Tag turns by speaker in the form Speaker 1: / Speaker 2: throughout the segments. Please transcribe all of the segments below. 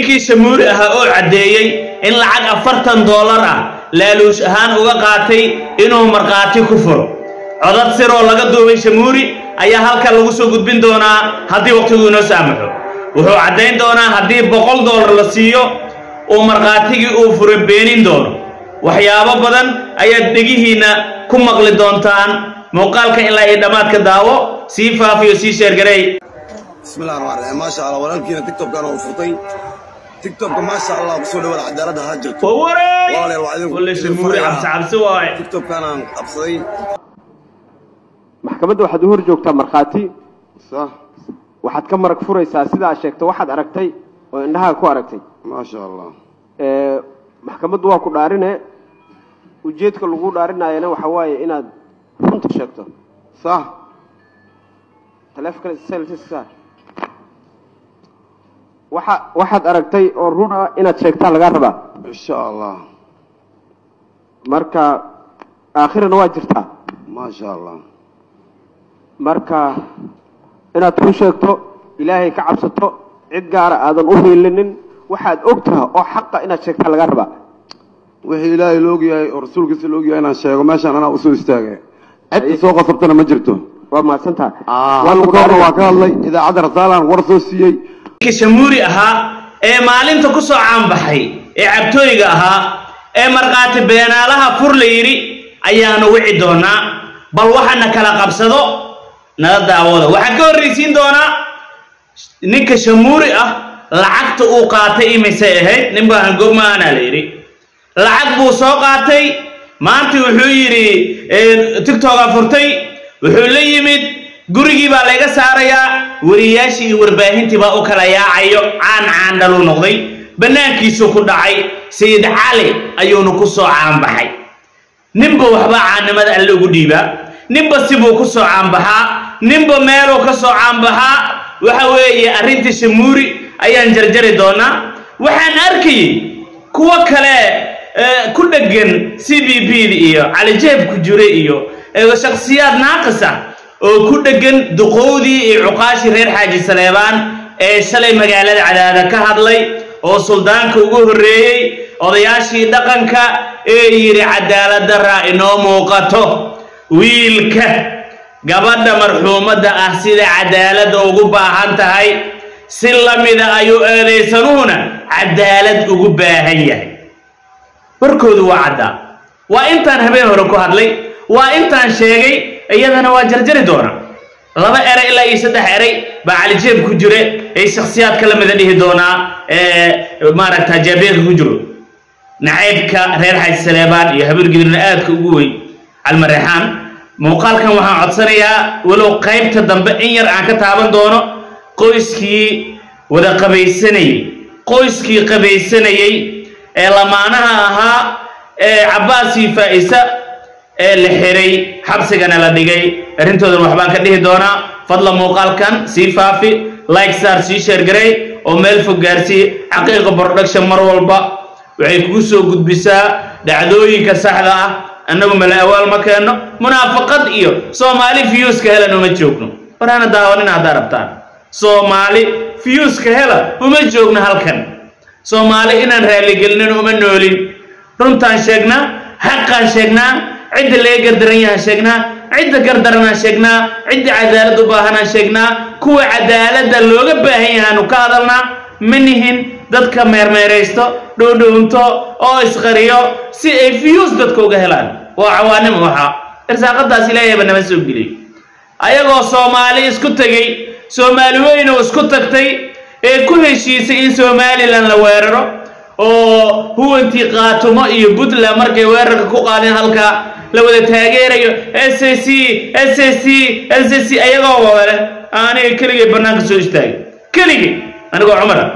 Speaker 1: ninkii shamuuri ahaa oo caddeeyey in lacag afartan doolar ah laaluush ahaan uga qaatay inuu markhaati ku furo codad siroo laga duubay shamuuri ayaa halkan lagu soo gudbin doonaa haddii waqtigu inoo saamaxo wuxuu caddayn doonaa haddii boqol doolar la siiyo uu markhaatigii uu furay beenin doono waxyaabo badan ayaad dhegihiinna ku maqli doontaan muuqaalka ilaa iyo dhammaadka daawo sii faafiyo sii sheergareey
Speaker 2: bismillahi raxmaan raxiim maasha allah walaalkiina tiktokkan uu furtay tiktokka maasha allah kusoo dhawaada cadaaladda ha jirto Walaalayaal, waa idinku-
Speaker 1: walle shamuuri
Speaker 2: idinku
Speaker 1: cabsi cabsi waaye
Speaker 2: tiktokkanaan qabsaday
Speaker 3: maxkamadda waxaad u hor joogtaa markhaati
Speaker 2: sah
Speaker 3: waxaad ka marag furaysaa sida aad sheegto waxaad aragtay oo indhahaa ku aragtay
Speaker 2: maasha allah
Speaker 3: Ee, maxkamaddu waa ku dhaarine ujeedka lagu dhaarinayana waxa waaye inaad runta sheegto
Speaker 2: sah
Speaker 3: taleefonkale selfie saar. waxa waxaad aragtay oo run ah inaad sheegtaa lagaa rabaa
Speaker 2: insha allah
Speaker 3: marka aakhirana waa jirtaa
Speaker 2: maasha allah
Speaker 3: marka inaad run sheegto ilaahay ka cabsato cid gaara aadan u hiilinin waxaad og taha oo xaqa inaad sheegtaa lagaa rabaa
Speaker 2: wixii ilaahay la ogyahay oo rasuulkiisa la ogyahay inaan sheego meeshaan anaa usoo istaagay cidda soo qasabtana ma jirto
Speaker 3: waa mahadsantaha
Speaker 2: waa lagu kahorna waa ka hadlay idaacadda rasaalaan war soo siiyey
Speaker 1: ninkii shamuuri ahaa ee maalinta ku soo caanbaxay ee cabtooyga ahaa ee markhaati beenaalaha fur la yidhi ayaanu wici doonaa bal waxana kala qabsado nala daawada waxaan ka horraysiin doonaa ninka shamuuri ah lacagta uu qaatay imisay ahayd nin baa hangogmaana la yidhi lacag buu soo qaatay maanta wuxuu yidhi tigtoga furtay wuxuu la yimid gurigii baa layga saarayaa wariyaashii iyo warbaahintii baa u kala yaacayo caan caandhaluu noqday bannaankiisuu ku dhacay sayid cali ayuuna ku soo caanbaxay ninba waxbaa caannimada alle ugu dhiibaa ninba sibuu ku soo caanbaxaa ninba meeluu ka soo caanbaxaa waxa weeye arrintii shamuuri ayaan jarjari doonaa waxaan arkayey kuwo kale eh, ku dheggan c b b da iyo calijeeb ku jire iyo eh, shakhsiyaad naaqis ah oo ku dheggan duqowdii iyo cuqaashii reer xaaji saleebaan ee shalay magaalada cadaada ka hadlay oo suldaanka ugu horreeyey odayaashii dhaqanka ee yidhi cadaalad darraa inoo muuqato wiilka gabadha marxuumadda ah sida cadaaladda ugu baahan tahay si la mida ayuu eedaysanuhuna cadaalad ugu baahan yahay warkoodu waa caddaa waa intaan habeen hore ku hadlay waa intaan sheegay iyadana waa jarjari doona laba eray ilaa iyo saddex eray baa calijeeb ku jire ay shakhsiyaad kala mida dhihi doonaa ee maaragta jaabeerka ku jiro nacaybka reer xaaji saleebaan iyo habargidrina aadka ugu weyn calmareexaan muuqaalkan waxaan codsanayaa walow qaybta dambe in yar aan ka taaban doono qoyskii wada qabaysanayey qoyskii qabaysanayey ee lamaanaha ahaa ee cabbaasii faa'isa ee la xiray xabsigana la dhigay arrintoodan waxbaan ka dhihi doonaa fadla muuqaalkan sii faafi like star sii sheergaray oo meel fog gaarsii xaqiiqa production mar walba waxay kugu soo gudbisaa dhacdooyinka saxda ah annagu mala awaal ma keenno munaafaqad iyo soomaali fiyuuska helan uma joogno waraana daawanin haddaa rabtaan soomaali fiyuuska hela uma joogno halkan soomaali inaan raaligelinin uma noolin runtaan sheegnaa xaqaan sheegnaa cidda laga gardaran yahaan sheegnaa cidda gardaranaan sheegnaa cidda cadaalad u baahanaan sheegnaa kuwa cadaaladda looga baahan yahaanu ka hadalnaa ma nihin dadka meermeeraysto dhowdhownto oo isqariyo si ay fiyuus dadka uga helaan waa cawaanimo waxaa irsaaqadaas ilaahayba nama soo geliyey ayagoo soomaali isku tegey soomaali weyn oo isku tagtay ee ku heshiisay in somalilan la weeraro oo huwantii qaatumo iyo puntland markay weerarka ku qaadeen halkaa la wada taageerayo s c s c s c ayagoo wada aniga keligay bannaanka soo istaagay keligay anigoo cumara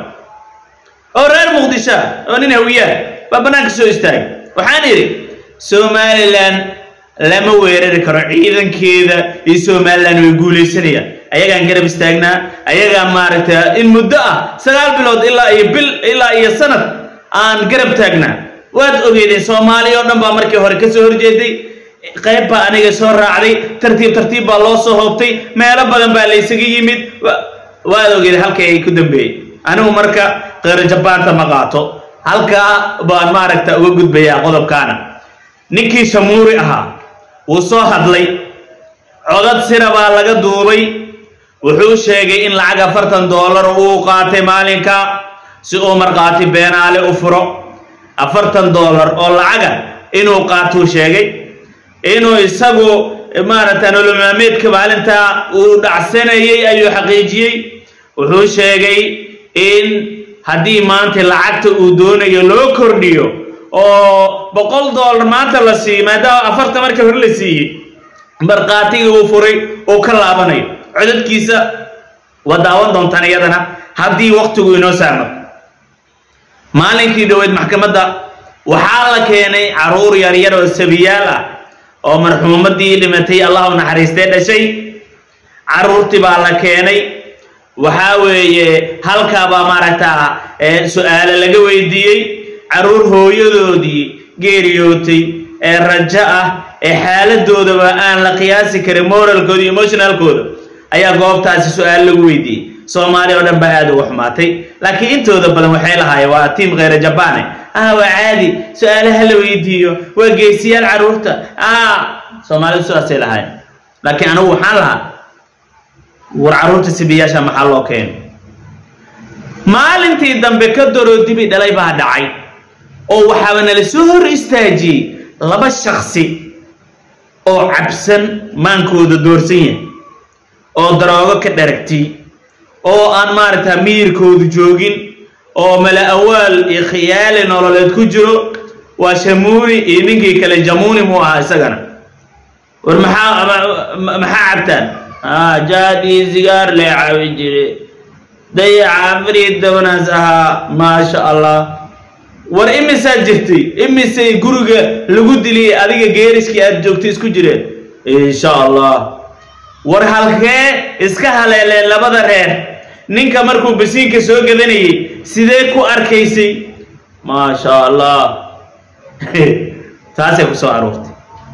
Speaker 1: oo reer muqdisho ah oo nin hawiyaa baa bannaanka soo istaagay waxaan idhi somalilan lama weerari karo ciidankeeda iyo somalilan way guulaysanayaan ayagaan garab istaagnaa ayagaa maaragta in muddo ah sagaal bilood ilaa iyo bil ilaa iyo sanad aan garab taagnaa waad ogeydeen soomaali oo dhan baa markii hore kasoo horjeeday qayb baa aniga soo raacday tartiib tartiib baa loo soo hoobtay meelo badan baa laysaga yimid wa- waad ogeydeen halkay ay ku dambeeyey anigu marka qeyra jabaanta ma qaato halkaa baan maaragta uga gudbayaa qodobkaana ninkii shamuuri ahaa wuu soo hadlay codad sira baa laga duubay wuxuu sheegay in lacag afartan doolar uu qaatay maalinka si uu markhaati beenaale u furo afartan doolar oo lacaga inuu qaatuu sheegay inuu isagu maaragta nololmaameedka maalintaa uu dhacsanayay ayuu xaqiijiyey wuxuu sheegay in haddii maanta lacagta uu doonayo loo kordhiyo oo boqol doolar maanta la siiyo maadaama afartan markii hore la siiyey markhaatigii uu furay uu ka laabanayo codadkiisa waa daawan doontaan iyadana haddii waktigu inoo saarno maalinkii dhoweyd maxkamadda waxaa la keenay caruur yaryar oo sabiyaal ah oo marxuumadii dhimatay allah u naxariistee dhashay caruurtii baa la keenay waxaa weeye halkaabaa maaragtaa su-aale laga weydiiyey caruur hooyadoodii geeriyootay ee rajo ah ee xaaladoodaba aan la qiyaasi karin moralkooda iyo emotionalkooda ayaa goobtaasi su-aal lagu weydiiyey soomaaliya oo dhan baa aada uga xumaatay laakiin intooda badan waxay lahaayeen waa tiim kheyra jabaane ah waa caadi su-aalaha la weydiiyo waa geesiyaal caruurta ah soomaalidu sidaasay lahaayeen laakiin anigu waxaan lahaa war caruurta sibiyaasha maxaa loo keenay maalintii dambe ka daroo dibi dhalay baa dhacay oo waxaaba nala soo hor istaajiyey laba shaksi oo cabsan maankooda doorsan yahay oo daroogo ka dharagtay oo aan maaragtaa miyirkoodu joogin oo mala awaal iyo khiyaali nololeed ku jiro waa shamuuni iyo ninkii kale jamuuni muu ahaa isagana war maxaa maxaa cabtaan jaad iyo sigaar lee cabi jire dayaca afar iyo tobanaas ahaa maasha allah war imisaa jirtay imisay guriga lagu diliyay adiga geeriskii aad joogtay isku jireen insha allah war halkee iska haleeleen labada reer ninka markuu basiinka soo gadanayay sidee ku arkaysay maasha allah taasay ku soo aruurtay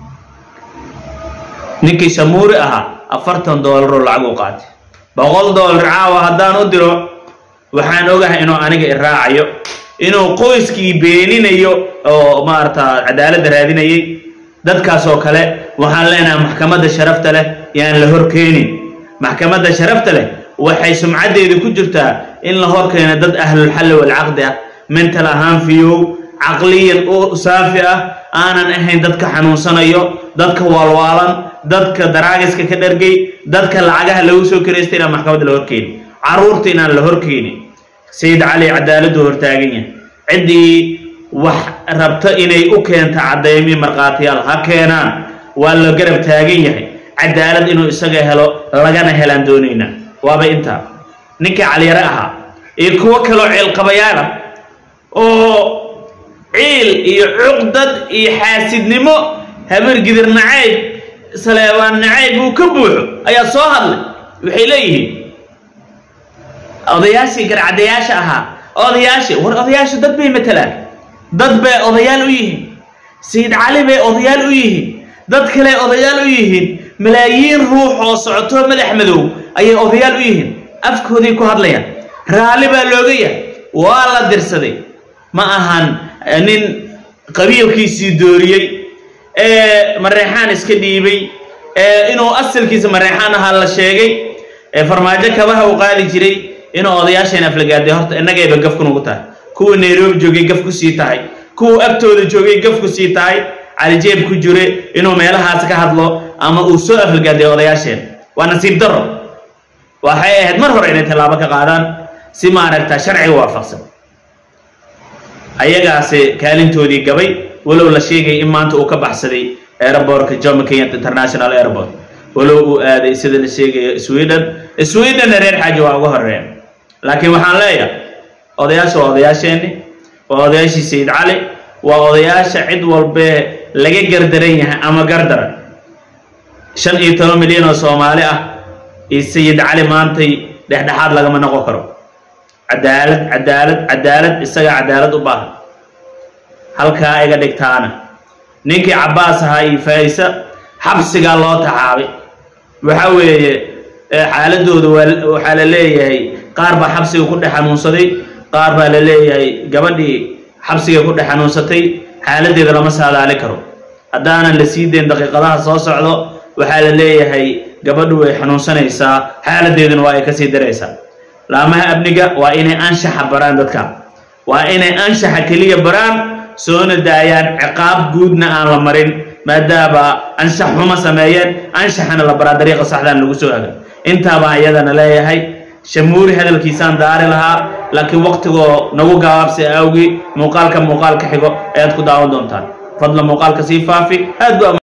Speaker 1: ninkii shamuuri ahaa afartan doolaroo lacag u qaatay boqol doolar caawa haddaan u diro waxaan ogahay inuu aniga iraacayo inuu qoyskii beeninayo oo maarata cadaaladda raadinayay dadkaas oo kale waxaan leenahay maxkamadda sharafta leh yaan la horkeenin maxkamadda sharafta leh waxay sumcaddeeda ku jirtaa in la horkeeno dad ahlulxalli walcaqdi ah mental ahaan fiyow caqliyan u saafi ah aanan ahayn dadka xanuunsanayo dadka waalwaalan dadka daraagiska ka dhargay dadka lacagaha lagu soo karaystay inaan maxkamadda la horkeeni caruurta inaan la horkeenin sayid cali cadaaladdu hortaagan yahay ciddii wax rabto inay u keento cadaymi markhaatiyaal ha keenaan waa la garab taagan yahay cadaalad inuu isaga helo lagana helaan doonaynaa waaba intaa ninkii caliyare ahaa iyo kuwo kaloo ceelqabayaala oo ciil iyo cuqdad iyo xaasidnimo habargidir nacayb saleebaan nacayb uu ka buuxo ayaa soo hadlay waxay leeyihiin odayaashii garcadayaasha ahaa odayaashii war odayaashu dad bay matalaan dad bay odayaal u yihiin sayid cali bay odayaal u yihiin dad kale odayaal u yihiin malaayiin ruux oo socoto madax madow ayay odayaal u yihiin afkooday ku hadlayaan raalli baa looga yahay waa la dirsaday ma ahan nin qabiilkiisii dooriyey ee mareexaan iska dhiibay ee inuu asalkiisa mareexaan ahaa la sheegay ee farmaajo kabaha uu qaadi jiray inuu odayaasheen aflagaaday horta innagayba gaf kunugu tahay kuwa nairobi joogay gaf ku sii tahay kuwa agtooda joogay gaf ku sii tahay calijeeb ku jire inuu meelahaas ka hadlo ama uu soo aflagaaday odayaasheen waa nasiib daro waxay ahayd mar hore inay tallaabo ka qaadaan si maaragta sharciga waafaqsan ayagaasi kaalintoodii gabay walow la sheegay in maanta uu ka baxsaday aerobortka jomo kenyatta international airport walow uu aaday sida la sheegayo sweden swedenna reer xaaji waa uga horeeya laakiin waxaan leeyahay odayaasha waa odayaasheenni waa odayaashii sayid cali waa odayaasha cid walbee laga gardaran yahay ama gardaran shan iyo toban milyan oo soomaali ah iyo sayid cali maantay dhexdhexaad lagama noqon karo cadaalad cadaalad cadaalad isagaa cadaalad u baahan halkaa iga dhigtaana ninkii cabbaas ahaa iyo faayisa xabsigaa loo taxaabay waxa weeye xaaladooda waa waxaa la leeyahay qaar baa xabsiga ku dhex xanuunsaday qaar baa la leeyahay gabadhii xabsiga ku dhex xanuunsatay xaaladeeda lama saadaali karo haddaanan la sii dayn daqiiqadaha soo socdo waxaa la leeyahay gabadhu way xanuunsanaysaa xaaladeeduna waa ay kasii daraysaa laamaha amniga waa inay anshaxa baraan dadka waa inay anshaxa keliya baraan soona daayaan ciqaab guudna aan la marin maadaama anshax xuma sameeyeen anshaxana la baraa dariiqa saxdaan lagu soo haga intaabaan iyadana leeyahay shamuuri hadalkiisaan daari lahaa laakiin waqtigoo nagu gabaabsi awgi muuqaalka muuqaalka xigo ayaad ku daawan doontaan fadla muuqaalka sii faafi aad bu